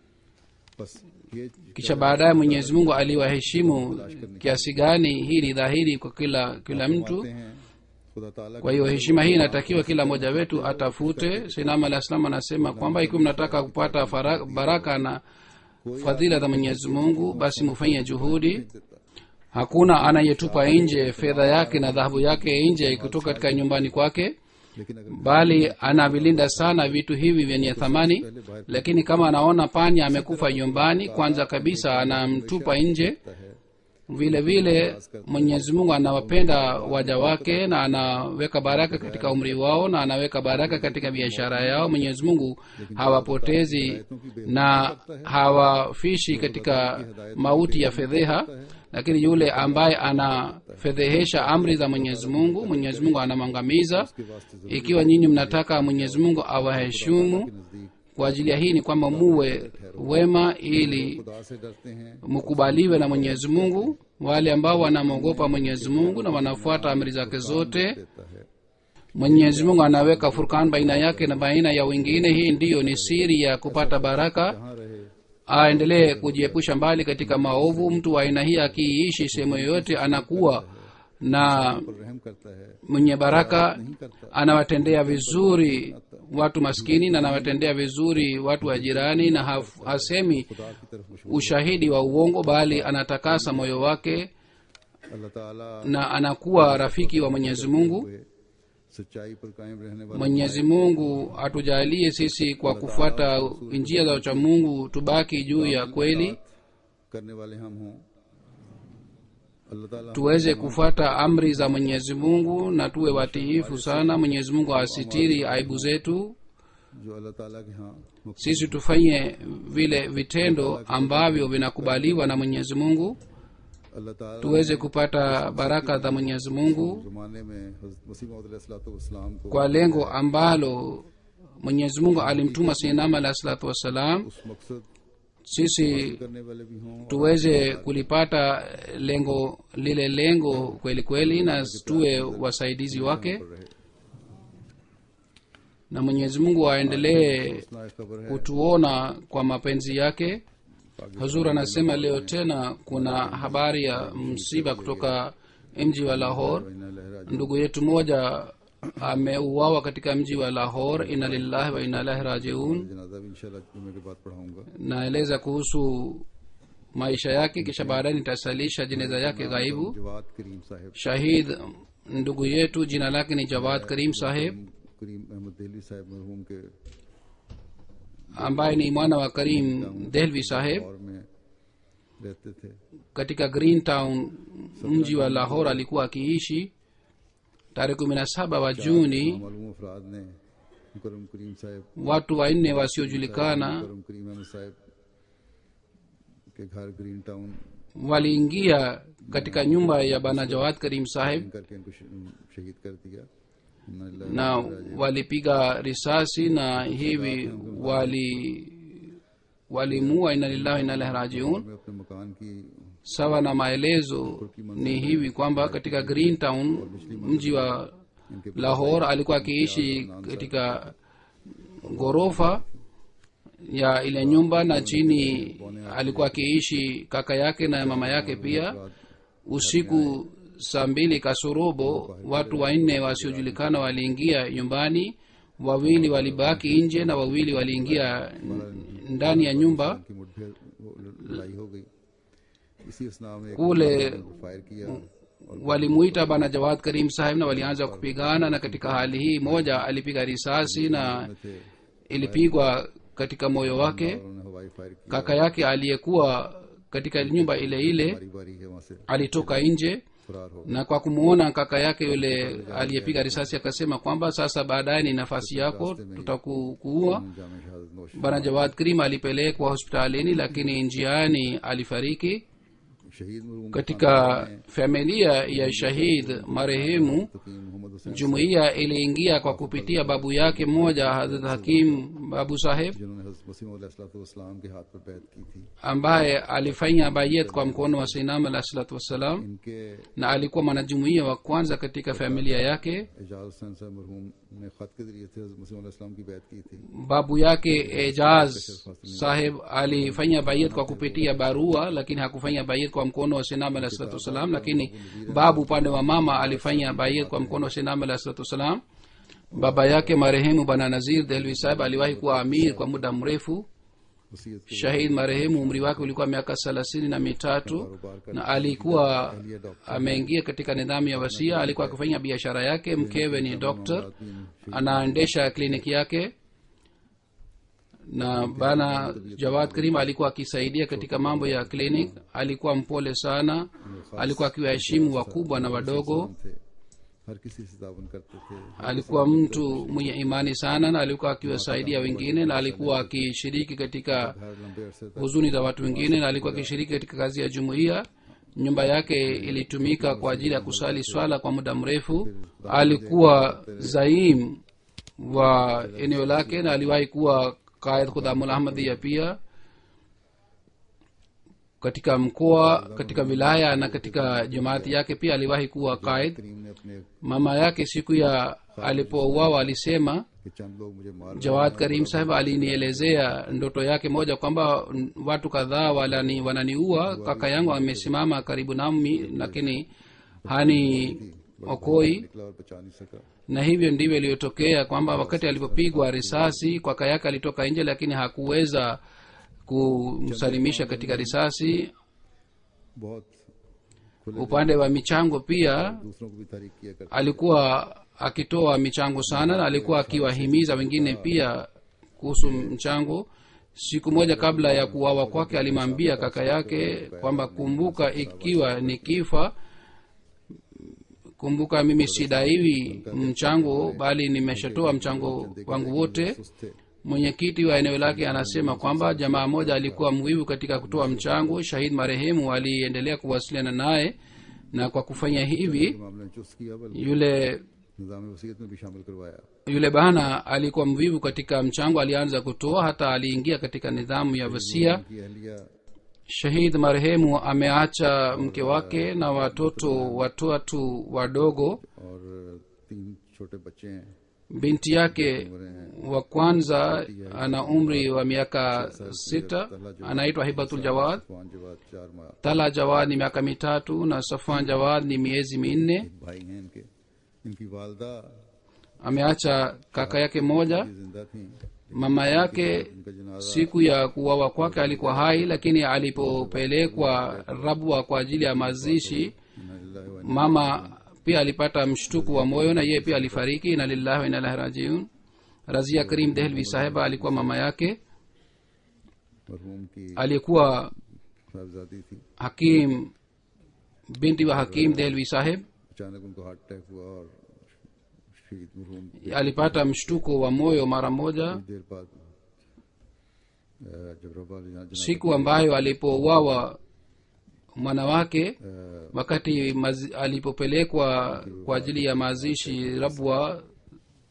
बस ये kisha baadaye mwenyezi mungu aliwaheshimu kiasi gani hii ni dhahiri kwa kila kila mtu कहते हैं खुदा ताला kwa hiyo heshima hii inatakiwa kila mmoja wetu atafute sinam alah salam anasema kwamba ikiwa mnataka kupata fara- baraka na fadhila za mwenyezi mungu basi mufanye juhudi hakuna anayetupa nje fedha yake na dhahabu yake nje kutoka katika nyumbani kwake लेकिन अगर bali anavilinda sana vitu hivi vyenye thamani lakini kama anaona panya amekufa nyumbani kwanza kabisa anamtupa nje है vile vile mwenyezi mungu anawapenda waja wake na anaweka baraka katika umri wao na anaweka baraka katika biashara yao mwenyezi mungu hawapotezi na hawafishi katika mauti ya fedheha lakini yule ambaye anafedhehesha amri za mwenyezi mungu mwenyezi mungu anamwangamiza ikiwa nyinyi mnataka mwenyezi mungu awaheshimu नजदीक kwa ajili ya hii ni kwamba muwe wema ili खुदा से डरते हैं mkubaliwe na mwenyezi mungu wale ambao wanamwogopa mwenyezi mungu na wanafuata amri zake zote देता है mwenyezi mungu anaweka furkan baina yake na baina ya wengine hii ndiyo ni siri ya kupata baraka कहाँ रहे aendelee kujiepusha mbali katika maovu mtu wa aina hii akiishi sehemu yoyote anakuwa na पर रहम करता है mwenye baraka नहीं करता anawatendea vizuri watu maskini na anawatendea vizuri watu wa jirani na haf- hasemi खुदा की तरफ मशहूर ushahidi wa uongo bali anatakasa moyo wake अल्लाह ताला na anakuwa rafiki wa mwenyezi mungu हुए सच्चाई पर कायम रहने वाले mwenyezi mungu atujalie sisi kwa kufuata njia za uchamungu tubaki juu ya kweli करने वाले हम हों अल्लाह ताला tuweze kufuata amri za mwenyezi mungu na tuwe watiifu sana mwenyezi mungu asitiri aibu zetu जो अल्लाह ताला के यहाँ मुख्य sisi tufanye vile vitendo ambavyo vinakubaliwa na mwenyezi mungu अल्लाह ताला tuweze kupata baraka za mwenyezi mungu जमाने में हज़रत मसीह मौदलाम को kwa lengo ambalo mwenyezi mungu alimtuma sinam alahi salatu wassalam उस मकसद sisi करने वाले भी हों tuweze kulipata lengo lile lengo kweli kweli na tuwe wasaidizi wake पर रहे na mwenyezi mungu aendelee इतना खबर है kutuona kwa mapenzi yake hazur anasema leo tena kuna habari ya msiba kutoka mji wa lahor इन्ना लहरा ndugu yetu mmoja ameuawa katika mji wa lahor ina lillahi wa ina ilahi rajiun जनाजा भी इंशाल्लाह जुमे के बाद पढ़ाऊंगा naeleza kuhusu maisha yake kisha baadaye nitasalisha jeneza yake ghaibu Jawad करीम साहब shahid ndugu yetu jina lake ni jawad karim saheb करीम अहमद दिल्ली साहब मरहूम के ambaye ni mwana wa karim delvi saheb दौर में रहते थे katika green town mji wa lahor alikuwa akiishi tarehe kumi na saba wa juni मालूम अफराद ने मुकरम करीम साहब watu wanne wasiojulikana मुकरम करीम अहमद साहब के घर green town waliingia katika nyumba ya bana jawad karim saheb करके इनको श- शहीद कर दिया na walipiga risasi na hivi wali walimua ina lillahi ina ilaihi rajiun मैं अपने मकान की sawa na maelezo ni hivi kwamba katika green town mji wa lahore alikuwa akiishi katika ghorofa ya ile nyumba na chini alikuwa akiishi kaka yake na mama yake pia usiku saa mbili kasorobo watu wanne wasiojulikana waliingia nyumbani wawili walibaki nje na wawili waliingia ndani ya nyumba की मुठभेड़ वो लड़ाई हो गई इसी असना में एक Kule- को फायर किया walimuita bana jawad karim saheb na walianza kupigana na katika hali hii moja alipiga risasi na थे ilipigwa katika moyo wake उन्होंने हवाई फायर किया kaka yake aliyekuwa katika nyumba ile ile बारी बारी है वहां से alitoka nje फरार हो na kwa kumwona kaka yake yule aliyepiga risasi akasema kwamba sasa baadaye ni nafasi yako tutakuua जाम शहादत नोश bana jawad karim alipelekwa hospitalini lakini njiani alifariki शहीद मरहूम katika familia ya shahid marehemu तकीम मोहम्मद Hussain jumuiya iliingia kwa kupitia babu yake mmoja hadrat hakim babu saheb जिन्होंने हज़रत मसीह अलैहिस्सलाम के हाथ पर बैत की थी ambaye alifanya bayet kwa mkono wa sinam alah salatu wassalam इनके na alikuwa mwanajumuiya wa kwanza katika familia yake Ejaz हुसैन साहब मरहूम ने खत के जरिए से हज़रत मसीह अलैहिस्सलाम की बैत की थी babu yake ejaz saheb alifanya bayet kwa kupitia barua lakini hakufanya bayet kwa mkono wa sinam alah salatu wassalam lakini babu upande wa mama alifanya bayet kwa mkono wa sinam alah salatu wassalam baba yake marehemu bana nazir delvi saheb aliwahi kuwa amir kwa muda mrefu वसीयत के shahid marehemu umri wake ulikuwa miaka thelathini na mitatu na alikuwa ameingia katika nidhamu ya wasia alikuwa akifanya biashara yake mkewe ni doktor anaendesha kliniki yake na bana jawad karim alikuwa akisaidia katika mambo ya clinic alikuwa mpole sana alikuwa akiwaheshimu wakubwa na wadogo थे हर किसी से तावन करते थे alikuwa mtu mwenye imani sana na alikuwa akiwasaidia wengine na alikuwa akishiriki katika हर लंबे अरसे तक huzuni za watu wengine na alikuwa akishiriki katika kazi ya jumuiya nyumba yake ilitumika kwa ajili ya kusali swala kwa muda mrefu alikuwa zaim wa eneo lake na aliwahi kuwa qaid khudamul ahmadia pia katika mkoa katika wilaya na katika jamaati yake pia aliwahi kuwa qaid करीम ने अपने mama yake siku ya alipouawa alisema कि चंद लोग मुझे मार jawad karim saheb alinielezea ndoto yake moja kwamba n- watu kadhaa walani- wananiua kaka yangu amesimama karibu nami lakini hani okoi निकला और बचा नहीं सका na hivyo ndivyo iliyotokea kwamba wakati alipopigwa risasi kaka yake alitoka nje lakini hakuweza kumsalimisha katika risasi बहुत खुले upande wa michango pia दूसरों को भी तारीख किया करते alikuwa akitoa michango sana na alikuwa akiwahimiza wengine pia kuhusu mchango siku moja kabla ya kuwawa kwake alimwambia kaka yake kwamba kumbuka ikiwa ni kifa kumbuka mimi sidaiwi mchango bali nimeshatoa mchango wangu wote सुस्त थे mwenyekiti wa eneo lake anasema kwamba jamaa moja alikuwa mwivu katika kutoa mchango shahid marehemu aliendelea kuwasiliana naye na kwa kufanya hivi मामले में चुस्त किया बल्कि yule निज़ाम वसीयत में भी शामिल करवाया yule bana alikuwa mvivu katika mchango alianza kutoa hata aliingia katika nidhamu ya wasia की अहलिया shahid marehemu ameacha mke wake na watoto watatu wadogo और तीन छोटे बच्चे हैं binti yake wa kwanza ana umri wa miaka sita anaitwa hibatul jawad पांच जवाब चार माँ tala jawad ni miaka mitatu na safan jawad ni miezi minne भाई हैं इनके इनकी वालदा ameacha kaka yake mmoja ये जिंदा थी mama yake इनका जनाजा siku ya kuwawa kwake alikuwa hai lakini alipopelekwa rabwa kwa ajili ya mazishi इन्ना लिल्लाहि व mama pia alipata mshtuku wa moyo na yeye pia alifariki na lillahi wa inna ilaihi rajiun razia karim dehlvi saheba alikuwa mama yake मरहूम की aliyekuwa साहबजादी थी hakim binti wa hakim dehlvi saheb अचानक उनको heart attack हुआ और शहीद मरहूम की alipata mshtuko wa moyo mara moja कुछ देर बाद अ, जब रब्बा जना- जना- siku ambayo alipouawa mwana wake अ, wakati mazi, alipopelekwa kwa ajili ya mazishi rabwa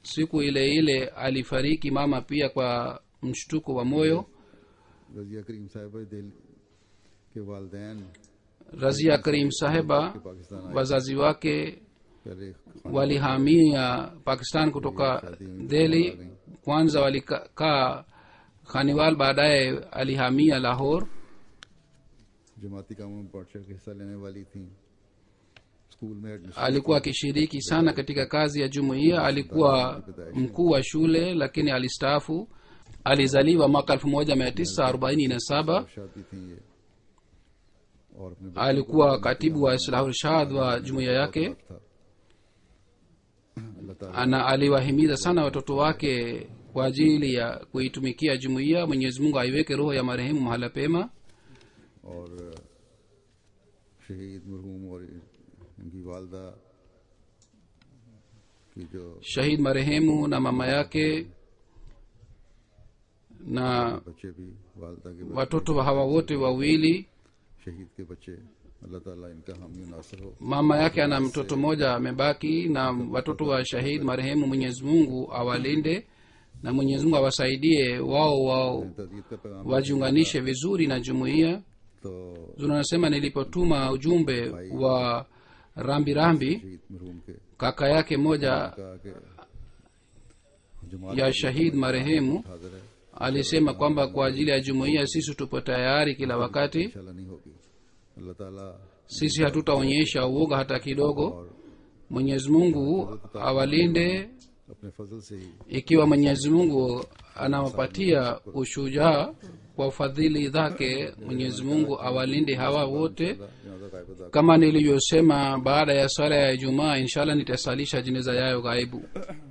siku ile ile alifariki mama pia kwa mshtuko wa moyo Razia करीम साहिब दिल के वालदेन razia karim sahiba पाकिस्तान आए wazazi wake पहले walihamia pakistan kutoka delhi kwanza walikaa khaniwal baadaye alihamia lahore जमाती कामों में बढ़ चढ़ के हिस्सा लेने वाली थी स्कूल में admission alikuwa akishiriki sana katika kazi ya jumuiya alikuwa mkuu wa shule lakini alistaafu alizaliwa mwaka 1947 शादी थी ये और अपने alikuwa katibu wa islahulshad wa jumuiya yake था अल्लाह ताला ana aliwahimiza sana watoto wake kwa ajili ya kuitumikia jumuiya mwenyezi mungu aiweke roho ya marehemu mahala pema और शहीद मरहूम और इनकी वालदा की जो shahid marehemu na mama yake na बच्चे भी वालदा के बच्चे, watoto wa hawa wote wawili शहीद के बच्चे अल्लाह ताला इनका हामी नासर हो mama yake ana mtoto mmoja amebaki na watoto wa shahid marehemu mwenyezi mungu awalinde na mwenyezi mungu awasaidie wao wao तदीद का पैगाम wajiunganishe vizuri na jumuiya तो anasema nilipotuma ujumbe wa rambi rambi शहीद मरहूम के kaka yake moja कहा कि जमात ya shahid marehemu हाजिर है alisema kwamba kwa ajili ya jumuiya sisi tupo tayari kila wakati इंशाल्लाह नहीं होगी अल्लाह ताला sisi hatutaonyesha uoga hata kidogo mwenyezi mungu awalinde अपने फजल से ही ikiwa mwenyezi mungu anawapatia ushujaa kwa ufadhili zake mwenyezi mungu awalinde hawa wote जनाजा गायब अदा kama nilivyosema baada ya swala ya ijumaa inshallah nitasalisha jeneza yayo ghaibu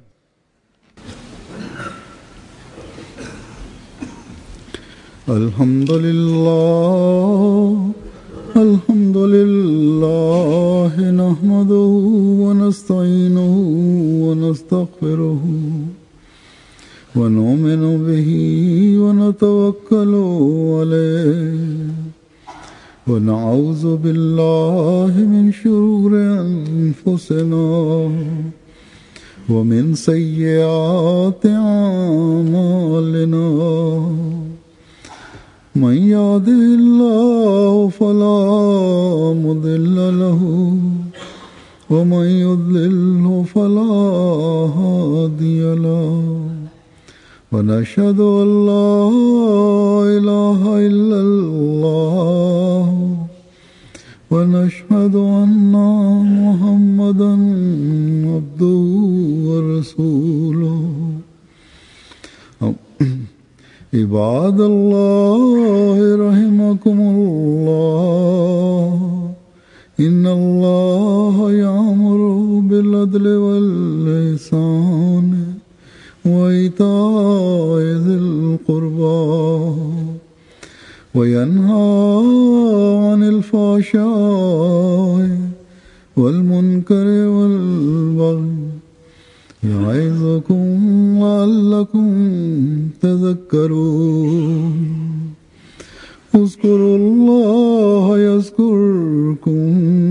الحمد لله الحمد لله نحمده ونستعينه ونستغفره ونؤمن به ونتوكل عليه ونعوذ بالله من شرور أنفسنا ومن سيئات أعمالنا من يهده الله فلا مضل له ومن يضلله فلا هادي له ونشهد ان لا اله الا الله ونشهد ان محمدا عبده ورسوله عباد الله رحمكم الله إن الله يأمر بالعدل والإحسان وإيتاء ذي القربى وينهى عن الفحشاء والمنكر والبغي يعظكم لعلكم تذكرون اذكروا الله يذكركم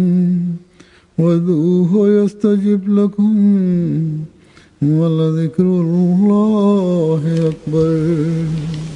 وذوه يستجب لكم ولذكر الله أكبر